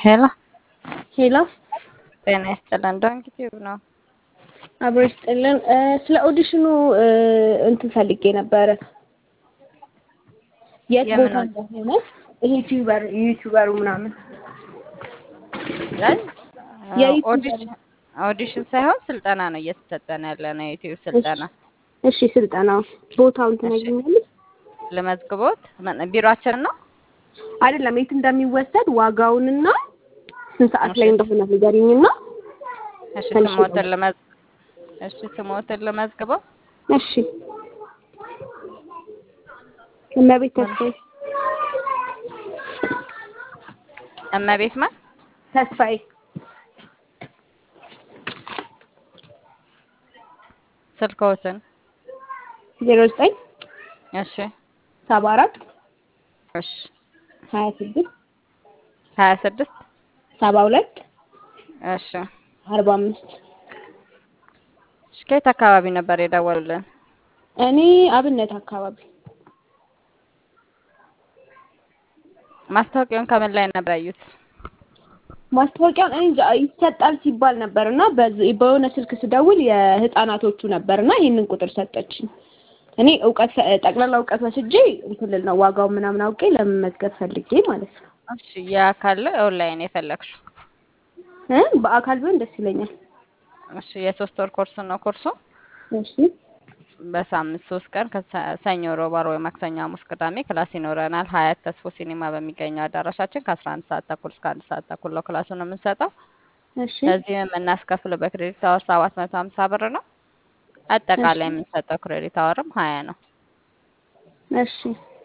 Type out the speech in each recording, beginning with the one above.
ሄሎ ሄሎ ጤና ይስጥልን። ዶንኪ ቲዩብ ነው። አብሮ ይስጥልን። ስለ ኦዲሽኑ እንትን ፈልጌ ነበረ የት የምን ቦታ እንደሆነ ይሄ ዩቲዩበር ዩቲዩበሩ ምናምን ላይ የዩቲዩበር ኦዲሽን ኦዲሽን ሳይሆን ስልጠና ነው እየተሰጠን ያለ ነው። የዩቲዩብ ስልጠና። እሺ ስልጠናው ቦታውን ትነግሪኛለሽ? ለመዝግቦት ምን- ቢሮአችን ነው። አይደለም የት እንደሚወሰድ ዋጋውንና ስንት ሰዓት ላይ እሺ። እንደሆነ ንገሪኝና እሺ ትንሽ ስሞትን ለመዝ እሺ ስሞትን ለመዝግበው እሺ እመቤት ተስፋዬ እመቤት ማን ተስፋዬ ስልክዎትን ዜሮ ዘጠኝ እሺ ሰባ አራት እሺ ሀያ ስድስት ሀያ ስድስት ሰባ ሁለት እሺ አርባ አምስት እሺ ከየት አካባቢ ነበር የደወሉልን? እኔ አብነት አካባቢ ማስታወቂያውን ከምን ላይ ነበር ያዩት? ማስታወቂያውን እኔ እንጃ ይሰጣል ሲባል ነበር እና በዚ- በሆነ ስልክ ስደውል የህፃናቶቹ ነበር እና ይህንን ቁጥር ሰጠችኝ። እኔ እውቀት ጠቅላላ እውቀት ወስጄ እንትን ልል ነው ዋጋው ምናምን አውቄ ለመመዝገብ ፈልጌ ማለት ነው። እሺ የአካል ኦንላይን የፈለግሽው? እ በአካል ቢሆን ደስ ይለኛል። እሺ የሶስት ወር ኮርስ ነው ኮርሱ። እሺ በሳምንት ሶስት ቀን ከሰኞ፣ ሮብ፣ ዓርብ ወይ ማክሰኞ፣ ሐሙስ፣ ቅዳሜ ክላስ ይኖረናል። ሀያት ተስፎ ሲኒማ በሚገኘው አዳራሻችን ከአስራ አንድ ሰዓት ተኩል እስከ አንድ ሰዓት ተኩል ነው ክላሱን የምንሰጠው። እሺ ለዚህም የምናስከፍለው በክሬዲት አወር ሰባት መቶ ሀምሳ ብር ነው። አጠቃላይ የምንሰጠው ክሬዲት አወርም ሀያ ነው። እሺ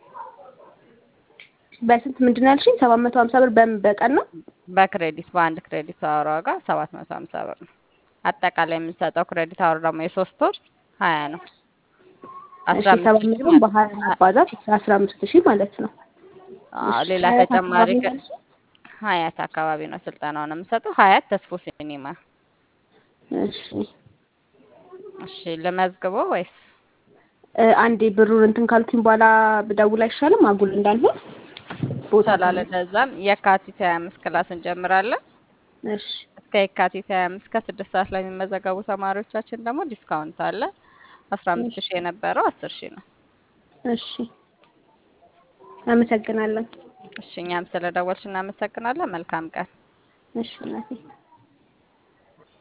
በስንት ምንድን ነው ያልሽኝ? ሰባት መቶ ሀምሳ ብር በምን በቀን ነው? በክሬዲት በአንድ ክሬዲት አወር ዋጋ ሰባት መቶ ሀምሳ ብር ነው። አጠቃላይ የምንሰጠው ክሬዲት አወር ደግሞ የሶስት ወር ሀያ ነው። እሺ አስራ ሰባት አምስት ሺህ መቶን በሀያ ማባዛት አስራ አምስት ሺህ ማለት ነው። አዎ፣ እሺ ሌላ ሀያት ተጨማሪ አካባቢ ከ- ነው ያልሽኝ? ሀያት አካባቢ ነው ስልጠናውን የምንሰጠው። ሀያት ተስፎ ሲኒማ። እሺ እሺ ልመዝግበው ወይስ? እ፣ አንዴ ብሩን እንትን ካልኩኝ በኋላ ብደውል አይሻልም? አጉል እንዳልሆን ቦታ ይቻላል። ካለ እንደዛም የካቲት ሀያ አምስት ክላስ እንጀምራለን። እሺ እስከ የካቲት ሀያ አምስት ከስድስት ሰዓት ላይ የሚመዘገቡ ተማሪዎቻችን ደግሞ ዲስካውንት አለ። አስራ አምስት ሺህ የነበረው አስር ሺህ ነው። እሺ አመሰግናለሁ። እሺ እኛም ስለደወልሽ እናመሰግናለን። መልካም ቀን። እሺ እናቴ